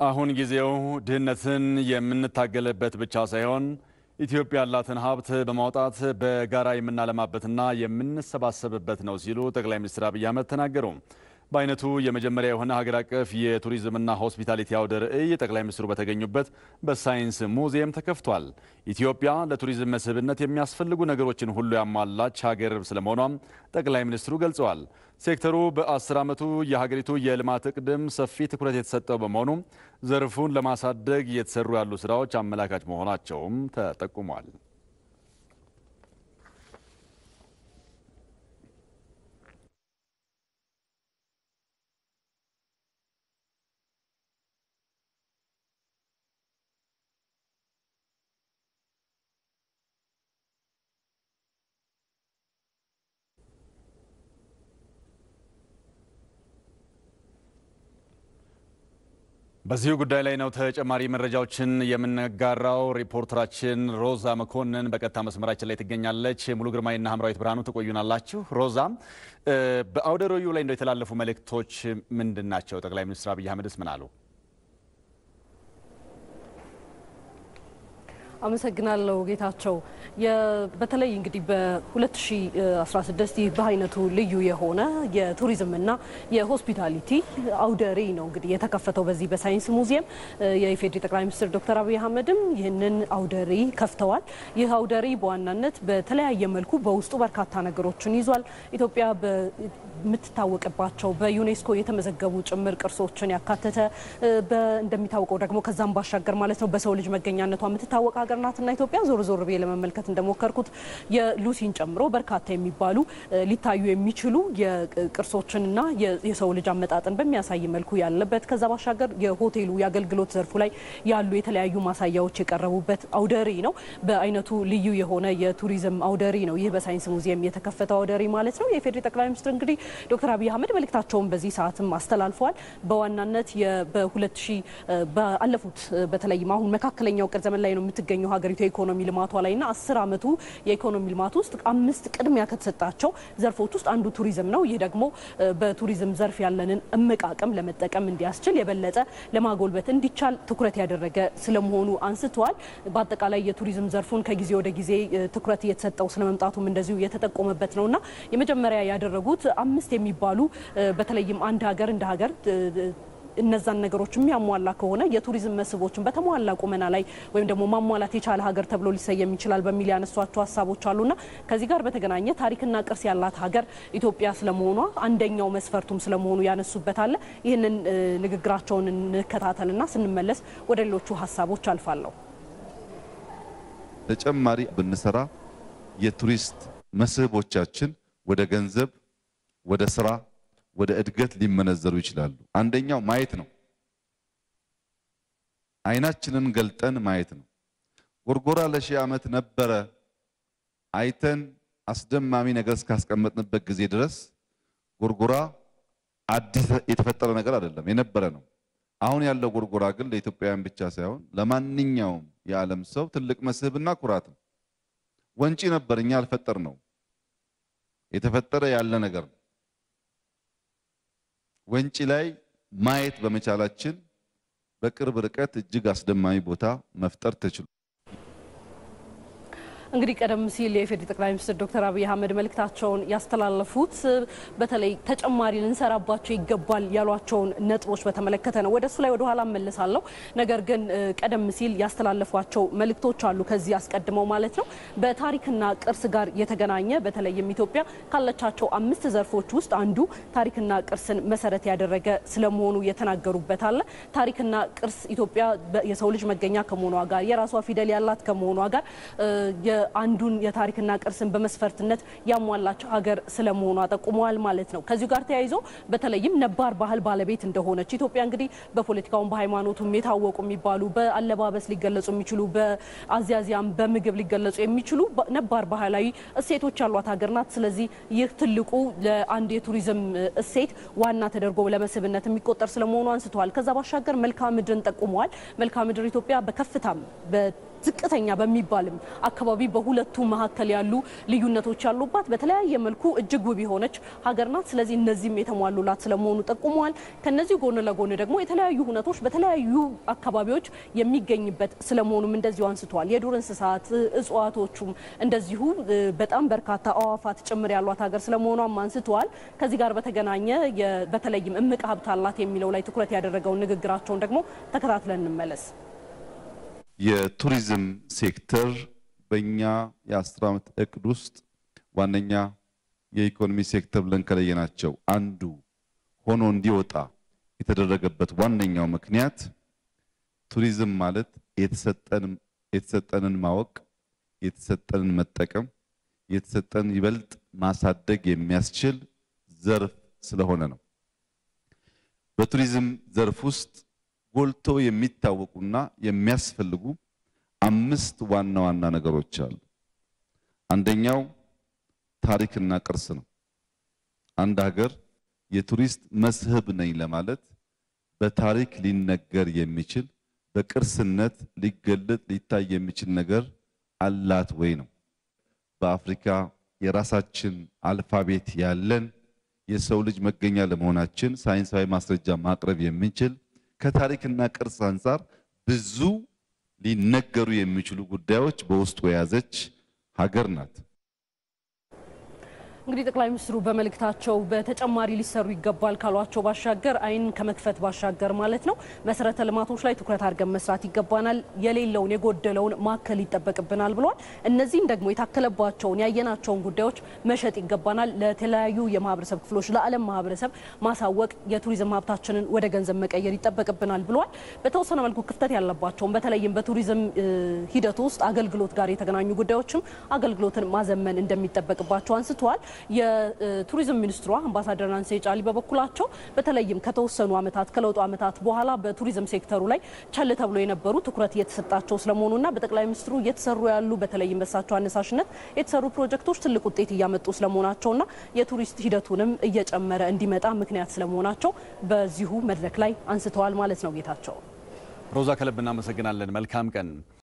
አሁን ጊዜው ድህነትን የምንታገልበት ብቻ ሳይሆን ኢትዮጵያ ያላትን ሀብት በማውጣት በጋራ የምናለማበትና የምንሰባሰብበት ነው ሲሉ ጠቅላይ ሚኒስትር አብይ አህመድ ተናገሩ። በአይነቱ የመጀመሪያ የሆነ ሀገር አቀፍ የቱሪዝምና ሆስፒታሊቲ አውደ ርዕይ ጠቅላይ ሚኒስትሩ በተገኙበት በሳይንስ ሙዚየም ተከፍቷል። ኢትዮጵያ ለቱሪዝም መስህብነት የሚያስፈልጉ ነገሮችን ሁሉ ያሟላች ሀገር ስለመሆኗም ጠቅላይ ሚኒስትሩ ገልጸዋል። ሴክተሩ በአስር ዓመቱ የሀገሪቱ የልማት እቅድም ሰፊ ትኩረት የተሰጠው በመሆኑ ዘርፉን ለማሳደግ እየተሰሩ ያሉ ስራዎች አመላካች መሆናቸውም ተጠቁሟል። በዚሁ ጉዳይ ላይ ነው ተጨማሪ መረጃዎችን የምንጋራው። ሪፖርተራችን ሮዛ መኮንን በቀጥታ መስመራችን ላይ ትገኛለች። ሙሉ ግርማይና ሀምራዊት ብርሃኑ ትቆዩናላችሁ። ሮዛ፣ በአውደ ርዕዩ ላይ እንደው የተላለፉ መልእክቶች ምንድን ናቸው? ጠቅላይ ሚኒስትር አብይ አህመድስ ምን አሉ? አመሰግናለሁ ጌታቸው። በተለይ እንግዲህ በ2016 ይህ በአይነቱ ልዩ የሆነ የቱሪዝምና የሆስፒታሊቲ አውደ ርዕይ ነው እንግዲህ የተከፈተው በዚህ በሳይንስ ሙዚየም። የኢፌዴሪ ጠቅላይ ሚኒስትር ዶክተር አብይ አህመድም ይህንን አውደ ርዕይ ከፍተዋል። ይህ አውደ ርዕይ በዋናነት በተለያየ መልኩ በውስጡ በርካታ ነገሮችን ይዟል። ኢትዮጵያ የምትታወቅባቸው በዩኔስኮ የተመዘገቡ ጭምር ቅርሶችን ያካተተ እንደሚታወቀው ደግሞ ከዛም ባሻገር ማለት ነው በሰው ልጅ መገኛነቷ የምትታወቅ ሀገር ናትና ኢትዮጵያ ዞር ዞር ብዬ ለመመልከት እንደሞከርኩት የሉሲን ጨምሮ በርካታ የሚባሉ ሊታዩ የሚችሉ የቅርሶችንና የሰው ልጅ አመጣጥን በሚያሳይ መልኩ ያለበት ከዛ ባሻገር የሆቴሉ የአገልግሎት ዘርፉ ላይ ያሉ የተለያዩ ማሳያዎች የቀረቡበት አውደ ርዕይ ነው። በአይነቱ ልዩ የሆነ የቱሪዝም አውደ ርዕይ ነው ይህ በሳይንስ ሙዚየም የተከፈተው አውደ ርዕይ ማለት ነው። የኢፌዴሪ ጠቅላይ ሚኒስትር እንግዲህ ዶክተር አብይ አህመድ መልእክታቸውን በዚህ ሰዓትም አስተላልፈዋል። በዋናነት በሁለት ሺህ ባለፉት በተለይም አሁን መካከለኛው ቅር ዘመን ላይ ነው የምትገኘው ሀገሪቱ የኢኮኖሚ ልማቷ ላይና አስር ዓመቱ የኢኮኖሚ ልማት ውስጥ አምስት ቅድሚያ ከተሰጣቸው ዘርፎች ውስጥ አንዱ ቱሪዝም ነው። ይህ ደግሞ በቱሪዝም ዘርፍ ያለንን እምቅ አቅም ለመጠቀም እንዲያስችል የበለጠ ለማጎልበት እንዲቻል ትኩረት ያደረገ ስለመሆኑ አንስተዋል። በአጠቃላይ የቱሪዝም ዘርፉን ከጊዜ ወደ ጊዜ ትኩረት እየተሰጠው ስለመምጣቱም እንደዚሁ የተጠቆመበት ነውና የመጀመሪያ ያደረጉት አምስት የሚባሉ በተለይም አንድ ሀገር እንደ ሀገር እነዛን ነገሮች የሚያሟላ ከሆነ የቱሪዝም መስህቦችን በተሟላ ቁመና ላይ ወይም ደግሞ ማሟላት የቻለ ሀገር ተብሎ ሊሰየም ይችላል በሚል ያነሷቸው ሀሳቦች አሉና ከዚህ ጋር በተገናኘ ታሪክና ቅርስ ያላት ሀገር ኢትዮጵያ ስለመሆኗ አንደኛው መስፈርቱም ስለመሆኑ ያነሱበት አለ። ይህንን ንግግራቸውን እንከታተልና ስንመለስ ወደ ሌሎቹ ሀሳቦች አልፋለሁ። ተጨማሪ ብንሰራ የቱሪስት መስህቦቻችን ወደ ገንዘብ፣ ወደ ስራ ወደ እድገት ሊመነዘሩ ይችላሉ። አንደኛው ማየት ነው። አይናችንን ገልጠን ማየት ነው። ጎርጎራ ለሺህ ዓመት ነበረ። አይተን አስደማሚ ነገር እስካስቀመጥንበት ጊዜ ድረስ ጎርጎራ አዲስ የተፈጠረ ነገር አይደለም፣ የነበረ ነው። አሁን ያለው ጎርጎራ ግን ለኢትዮጵያውያን ብቻ ሳይሆን ለማንኛውም የዓለም ሰው ትልቅ መስህብና ኩራት ነው። ወንጪ ነበር፣ እኛ አልፈጠር ነው። የተፈጠረ ያለ ነገር ነው። ወንጪ ላይ ማየት በመቻላችን በቅርብ ርቀት እጅግ አስደማሚ ቦታ መፍጠር ተችሏል። እንግዲህ ቀደም ሲል የኢፌዴሪ ጠቅላይ ሚኒስትር ዶክተር አብይ አህመድ መልእክታቸውን ያስተላለፉት በተለይ ተጨማሪ ልንሰራባቸው ይገባል ያሏቸውን ነጥቦች በተመለከተ ነው። ወደ እሱ ላይ ወደ ኋላ እመለሳለሁ። ነገር ግን ቀደም ሲል ያስተላለፏቸው መልእክቶች አሉ። ከዚህ አስቀድመው ማለት ነው በታሪክና ቅርስ ጋር የተገናኘ በተለይም ኢትዮጵያ ካለቻቸው አምስት ዘርፎች ውስጥ አንዱ ታሪክና ቅርስን መሰረት ያደረገ ስለመሆኑ የተናገሩበት አለ። ታሪክና ቅርስ ኢትዮጵያ የሰው ልጅ መገኛ ከመሆኗ ጋር የራሷ ፊደል ያላት ከመሆኗ ጋር አንዱን የታሪክና ቅርስን በመስፈርትነት ያሟላች ሀገር ስለመሆኗ ጠቁመዋል ማለት ነው። ከዚሁ ጋር ተያይዞ በተለይም ነባር ባህል ባለቤት እንደሆነች ኢትዮጵያ እንግዲህ በፖለቲካውም በሃይማኖቱም የታወቁ የሚባሉ በአለባበስ ሊገለጹ የሚችሉ በአዚያዚያም በምግብ ሊገለጹ የሚችሉ ነባር ባህላዊ እሴቶች ያሏት ሀገር ናት። ስለዚህ ይህ ትልቁ ለአንድ የቱሪዝም እሴት ዋና ተደርጎ ለመስህብነት የሚቆጠር ስለመሆኑ አንስተዋል። ከዛ ባሻገር መልክዓ ምድርን ጠቁመዋል። መልክዓ ምድር ኢትዮጵያ በከፍታም ዝቅተኛ በሚባልም አካባቢ በሁለቱ መካከል ያሉ ልዩነቶች ያሉባት በተለያየ መልኩ እጅግ ውብ የሆነች ሀገር ናት። ስለዚህ እነዚህም የተሟሉላት ስለመሆኑ ጠቁመዋል። ከነዚህ ጎን ለጎን ደግሞ የተለያዩ ሁነቶች በተለያዩ አካባቢዎች የሚገኝበት ስለመሆኑም እንደዚሁ አንስተዋል። የዱር እንስሳት እጽዋቶቹም እንደዚሁ በጣም በርካታ አዋፋት ጭምር ያሏት ሀገር ስለመሆኗም አንስተዋል። ከዚህ ጋር በተገናኘ በተለይም እምቅ ሀብት አላት የሚለው ላይ ትኩረት ያደረገውን ንግግራቸውን ደግሞ ተከታትለን እንመለስ። የቱሪዝም ሴክተር በእኛ የአስር ዓመት እቅድ ውስጥ ዋነኛ የኢኮኖሚ ሴክተር ብለን ከለየናቸው አንዱ ሆኖ እንዲወጣ የተደረገበት ዋነኛው ምክንያት ቱሪዝም ማለት የተሰጠንን ማወቅ፣ የተሰጠንን መጠቀም፣ የተሰጠን ይበልጥ ማሳደግ የሚያስችል ዘርፍ ስለሆነ ነው። በቱሪዝም ዘርፍ ውስጥ ጎልተው የሚታወቁና የሚያስፈልጉ አምስት ዋና ዋና ነገሮች አሉ። አንደኛው ታሪክና ቅርስ ነው። አንድ ሀገር የቱሪስት መስህብ ነኝ ለማለት በታሪክ ሊነገር የሚችል በቅርስነት ሊገለጥ ሊታይ የሚችል ነገር አላት ወይ ነው። በአፍሪካ የራሳችን አልፋቤት ያለን የሰው ልጅ መገኛ ለመሆናችን ሳይንሳዊ ማስረጃ ማቅረብ የምንችል ከታሪክና ቅርስ አንጻር ብዙ ሊነገሩ የሚችሉ ጉዳዮች በውስጡ የያዘች ሀገር ናት። እንግዲህ ጠቅላይ ሚኒስትሩ በመልእክታቸው በተጨማሪ ሊሰሩ ይገባል ካሏቸው ባሻገር ዓይን ከመክፈት ባሻገር ማለት ነው መሰረተ ልማቶች ላይ ትኩረት አድርገን መስራት ይገባናል፣ የሌለውን የጎደለውን ማከል ይጠበቅብናል ብለዋል። እነዚህን ደግሞ የታከለባቸውን ያየናቸውን ጉዳዮች መሸጥ ይገባናል፣ ለተለያዩ የማህበረሰብ ክፍሎች ለዓለም ማህበረሰብ ማሳወቅ፣ የቱሪዝም ሀብታችንን ወደ ገንዘብ መቀየር ይጠበቅብናል ብለዋል። በተወሰነ መልኩ ክፍተት ያለባቸውን በተለይም በቱሪዝም ሂደት ውስጥ አገልግሎት ጋር የተገናኙ ጉዳዮችም አገልግሎትን ማዘመን እንደሚጠበቅባቸው አንስተዋል። የቱሪዝም ሚኒስትሯ አምባሳደር ናንሴ ጫሊ በበኩላቸው በተለይም ከተወሰኑ ዓመታት ከለውጡ ዓመታት በኋላ በቱሪዝም ሴክተሩ ላይ ቸል ተብሎ የነበሩ ትኩረት እየተሰጣቸው ስለመሆኑና በጠቅላይ ሚኒስትሩ እየተሰሩ ያሉ በተለይም በሳቸው አነሳሽነት የተሰሩ ፕሮጀክቶች ትልቅ ውጤት እያመጡ ስለመሆናቸውና የቱሪስት ሂደቱንም እየጨመረ እንዲመጣ ምክንያት ስለመሆናቸው በዚሁ መድረክ ላይ አንስተዋል ማለት ነው። ጌታቸው ሮዛ ከልብ እናመሰግናለን። መልካም ቀን